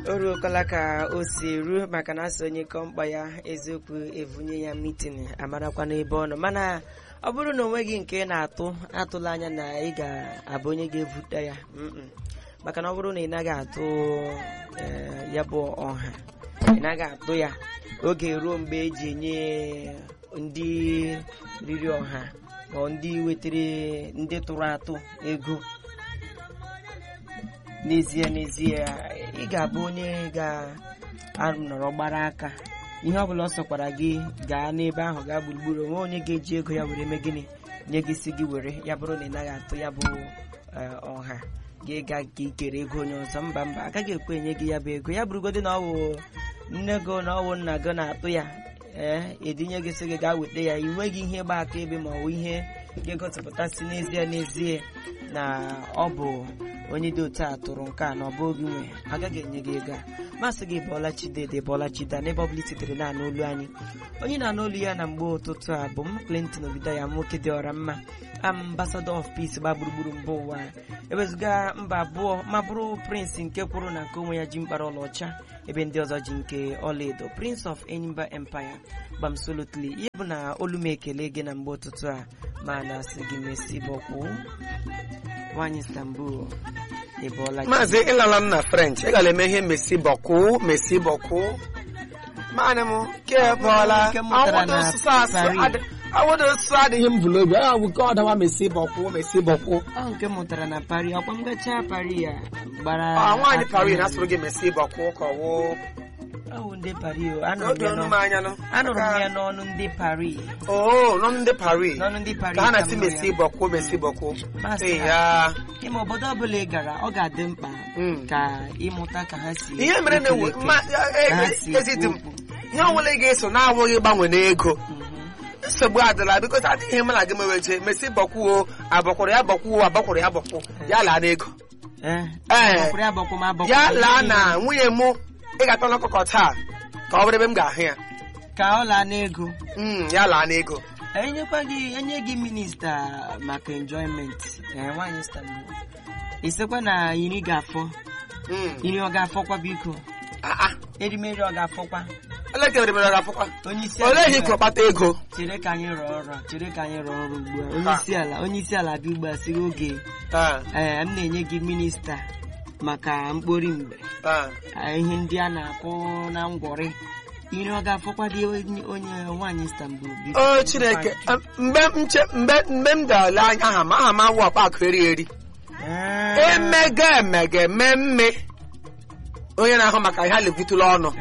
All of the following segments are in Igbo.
o ruokwala ka o si eru maka na asị onye kọ mkpa ya eziokwu evunye ya mitin amarakwa n'ebe ọ nọ mana ọ bụrụ na onweghị nke ị na-atụ atụla anya na ị ga-abụ onye ga-evute ya mm-mm. maka na ọ bụrụ na ị naghị atụ eh, ya bụ ọha ị naghị atụ ya oge ruo mgbe eji enye ndị riri ọha ma ndị wetara ndị tụrụ atụ ego n'ezie n'ezie ị ga-abụ onye ga-anọrọ gbara aka ihe ọ bụla ọ sọkwara gị gaa n'ebe ahụ gaa gburugburu onwe onye ga-eji ego ya were mee gịnị nye gị si gị were ya bụrụ na ị naghị atụ ya bụ eh, ọha gị ga ka ikere ego onye ọzọ mba mba agaghị ekwe enye gị ya bụ ego ya bụrụgodị na ọ wụ nne gị na ọ wụ nna gị na-atụ ya ee edinye gị sị gị gaa weta ya ị nweghị ihe gba aka ebe ma ọ wụ ihe ga-egosipụtasị n'ezie n'ezie na ọ bụ onye dị otu a tụrụ nke a na ọ bụ oge nwe agaghị enye gị ego a masị gị bọọla chidede bọọla chida n'ebe ọ bụla sitere na-anụ olu anyị onye na-anụ olu ya na mgbe ụtụtụ a bụ m Clinton Obidaya nwoke dị ọra mma ambassador of peace gba gburugburu mba ụwa ewezụga mba abụọ ma bụrụ prince nke kwuru na nke onwe ya ji mkpara ọlaọcha ebe ndị ọzọ ji nke ọlaedo prince of enyimba empire gbamsolotli ihe bụ na olu m ekele gị na mgbe ụtụtụ a ma na asị gị mesi bọkwụ nwaanyị istanbul ịbọọla gị maazị ịlala m na french ị gara eme ihe mesi bọkụ mesi bọkụ maanị m ke bọọla Nke m mụtara awụdo na osisi asụ Paris. adị- awụdo osisi adịghị m bụrụ obi a bụ ke ọdawa mesi bọkụ mesi bọkụ ọ nke m mụtara na Paris ọkwa m gachaa Paris ya gbara ọ nwaanyị aka Paris na- na-asụrụ gị mesi bọkụ ka ọwụ Ọ bụ ndị Paris o anụrụ m obi ya ọnụ m n'ọ- anya nụ anụrụ m ya n'ọnụ ndị Paris oo nọ ndị Paris n'ọnụ ndị Paris ka ha ka na-asị m nụrụ mesi ya. bọkụ mesi bọkụ Masị Ee, ha. ya ime obodo ọbụla ị gara ọ ga-adị mkpa Mm. ka ịmụta ka ha si ihe mere na ekele ewu eke, ma- e- ka ha e- si ezi dị m ekwu okwu. ihe ọbụla ị ga-eso na-awụghị gbanwe n'ego Mhm. nsogbu adịla biko adịghị ihe mụ na gị meweche mesi bọkwuo abọkwụrụ ya bọkwuo abọkwụrụ ya bọkwụ ya laa n'ego Eh, Ee. agbọkwụrụ ya agbọkwụ ma agbọkwụ ya ihe laa niile. na nwunye mụ ị ga-atọ n'ọkụkọ taa ka ọ bụrụ ebe m ga-ahụ ya ka ọ laa n'ego Mm, ya laa n'ego enyekwa gị enye gị minista maka enjoyment ee nwaanyị Istanbul isekwa na iri ga-afọ Mm. iri ọ ga-afọkwa biko Ah, ah. erimeri ọ ga-afọkwa elekere mere ọ ga-afụkwa onye isi olee ihe ala ikwu kpata ego chere ka anyị rụọ ọrụ a, chere ka anyị rụọ ọrụ ugbu a onye isi ala onye isi ala bịa ugbu a sị oge Ah, ee m na-enye gị minista maka mkpori mgbe ah. Ah, ihe ndị a na-akwụ na ngwọrị iri ọ ga-afọkwa dị onye onye nwaanyị Istanbul biko o chineke ah, mgbe m che mgbe mgbe m ga-ele anya aha m aha m awụ ọkpa akụ eri eri Ee. emega emege mme onye na-ahụ maka ihe a lebutụla ọnụ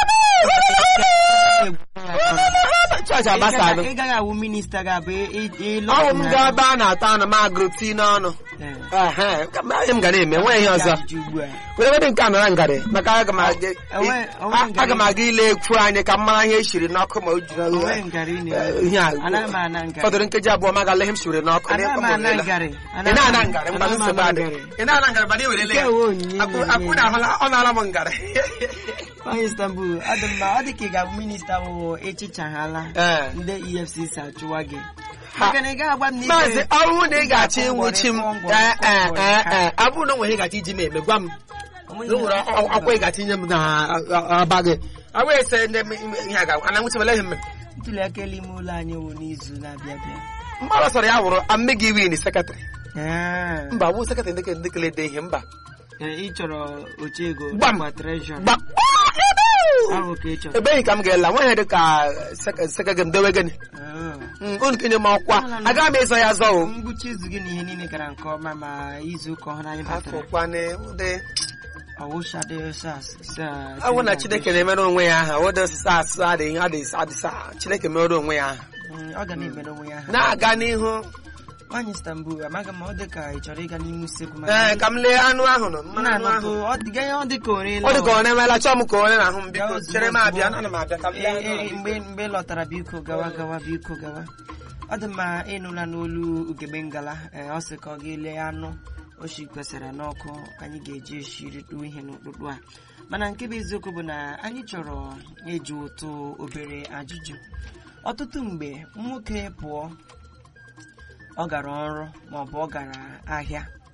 chọọchị agbasalụ ị gaghị awụ minista ga-abụ ịlụ ọwụ m gaa ebe a na-ata anụ m agụrụ tii n'ọnụ Ehe, ka m- ihe m ga na-eme nwe ihe ọzọ were wedị nke a nara ngarị maka aga m aga Enwe- enwe a- ngarị. aga m aga ile ekwu anyị ka m mara ihe eshiri n'ọkụ ma o jiri Onwe eh, ngarị ị eh, na-eme. ihe a Anaghị m ana ngarị. fọdụrụ nkeji abụọ ma agala ihe m shiri n'ọkụ Anaghị m n'ịkụ m ana orela. ngarị. ị na-ana ngarị mgbe Anaghị m nsogbu ana adị ngarị. ị na-ana ngarị mana i werele ya Nke a onyinye Akwụ- na-enye akwụ na ahụla ọ na-ala m ngarị Nwaanyị Istanbul ọ dị mma ọ dị ka ị ga-abụ minista wụ echichaghala Ee. ndị EFCC achụwa gị Ha. maka na ị gaghị agwa m na ị maazị ga- ọ bụrụ na ị ga-achọ ịnwụchi m Ngwọrị, ngwọrị, ee ee ngwọrị, ee ha. ee ọ bụrụ na o nwere ihe ị ga-achọ iji m eme gwa m Onweghị na o nwere ihe ọ- ọkwa ị ga-achọ inye m na aba gị ọ bụghị ese ndị m- ihe a ga-agwa ana nwụchibela ihe m mere ntuli aka elu ime ụlọ anyị wụ n'izu na-abịa abịa mgbe ọ sọrọ ya wụrụ ame gị win sekretarị Ee. mba bụ sekretarị ndị ndị kele de ihe mba Ee, ị chọrọ ocheego Gbam. nakwa treshọrọ gba ahụ ka ị chọrọ ebeghị ka m ga-ele nwaanyị dị ka sekretarị m dewe gịnị Ah. Mm, unu kenye m ọkwa agaghị m ịzọ ya azọ o ngwụcha izu gị na ihe niile gara nke ọma ma izu ụka ọhụrụ anyị batara afọkwana ụdị ọwụshadị sas awụ na chineke na-emere onwe ya aha ụdị osisi asụ adịghị adịghị adịsa chineke mere onwe ya aha ọ ga na-emere onwe ya ha na-aga n'ihu nwaanyị Istanbul amaghị m ọ dị ka ị chọrọ ịga n'ime usekwu ee ka m lee anụ ahụ nọ mmanụ anụ na-anọtụ ahụ ọ dị ganye ọ dị ka orela ọ dị ka ọ na-emela chọọ m ka onye na-ahụ m biko Gaa ozugbo, chere m abịa ozugbo. ana m abịa ka m lee Ee, anụ ee, ahụ. mgbe mgbe ị lọtara biko gawa gawa biko gawa ọ dị mma ịnụla n'olu ugegbe ngala ee, ọ sị ka ọ ga-ele anụ o shi kwesịrị n'ọkụ anyị ga-eji eshiritu ihe n'ụtụtụ a mana nke bụ eziokwu bụ na anyị chọrọ eji ụtụ obere ajụjụ ọtụtụ mgbe nwoke pụọ ọ gara ọrụ maọbụ ọ gara ahịa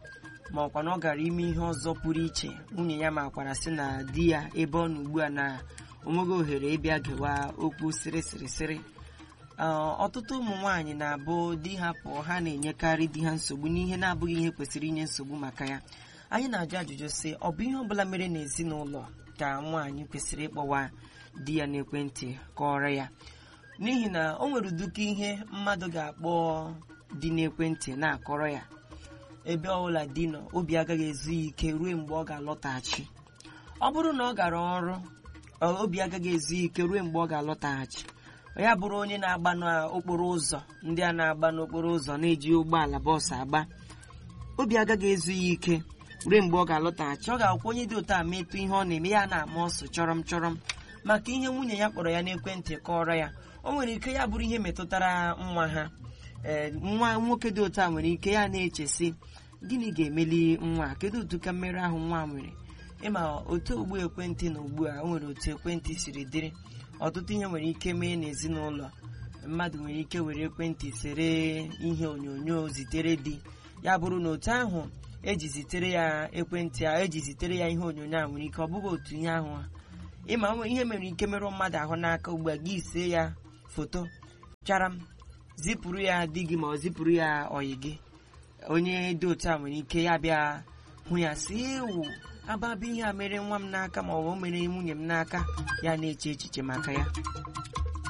ma ọkwa na ọ gara ime ihe ọzọ pụrụ iche nwunye ya makwara sị na di ya ebe ọ nọ ugbu a na onweghị ohere ịbịa gewa okwu sịrị sịrị sịrị ọtụtụ ụmụ nwaanyị na-abụ di ha pụọ ha na-enyekarị di ha nsogbu n'ihe na-abụghị ihe kwesịrị inye nsogbu maka ya anyị na-ajụ ajụjụ sị ọ bụ ihe ọbụla mere n'ezinụlọ ka nwaanyị kwesịrị ịkpọwa di ya n'ekwentị kọrọ ya n'ihi na o nwere uduka ihe mmadụ ga-akpọ di n'ekwentị na-akọrọ ya ebe ọbụla di nọ obi agaghị ezu ya ike ruo mgbe ọ ga-alọtaghachi ọ bụrụ na ọ gara ọrụ obi agaghị ezu ya ike ruo mgbe ọ ga-alọtaghachi ya bụrụ onye na-agba n'okporo ụzọ ndị a na-agba n'okporo ụzọ na-eji ụgbọala bọọsụ agba obi agaghị ezu ya ike ruo mgbe ọ ga-alọtaghachi ọ ga-akwụ onye dị otu a metụ ihe ọ na-eme ya na-ama ọsụ chọrọm chọrọm maka ihe nwunye ya kpọrọ ya n'ekwentị kọrọ ya o nwere ike ya bụrụ ihe metụtara nwa ha ee nwa nwoke dị otu a nwere ike ya na-echesi gịnị ga-emeli nwa kedu otu ka mmerụ ahụ nwa nwere ịma otu ogbu ekwentị na ugbu a o nwere otu ekwentị siri dịrị ọtụtụ ihe nwere ike mee n'ezinụlọ mmadụ nwere ike were ekwentị sere ihe onyonyo zitere di ya bụrụ na otu ahụ eji zitere ya ekwentị a eji zitere ya ihe onyonyo a nwere ike ọ bụghị otu ihe ahụ ịma ihe mere ike merụ mmadụ ahụ n'aka ugbu a gị see ya foto chara m zipụrụ ya di gị ma ọ zipụrụ ya ọyị gị onye dị otu a nwere ike ya bịa hụ ya si ewu ababụ ihe a mere nwa m n'aka ma ọ bụ mere nwunye m n'aka ya na-eche echiche maka ya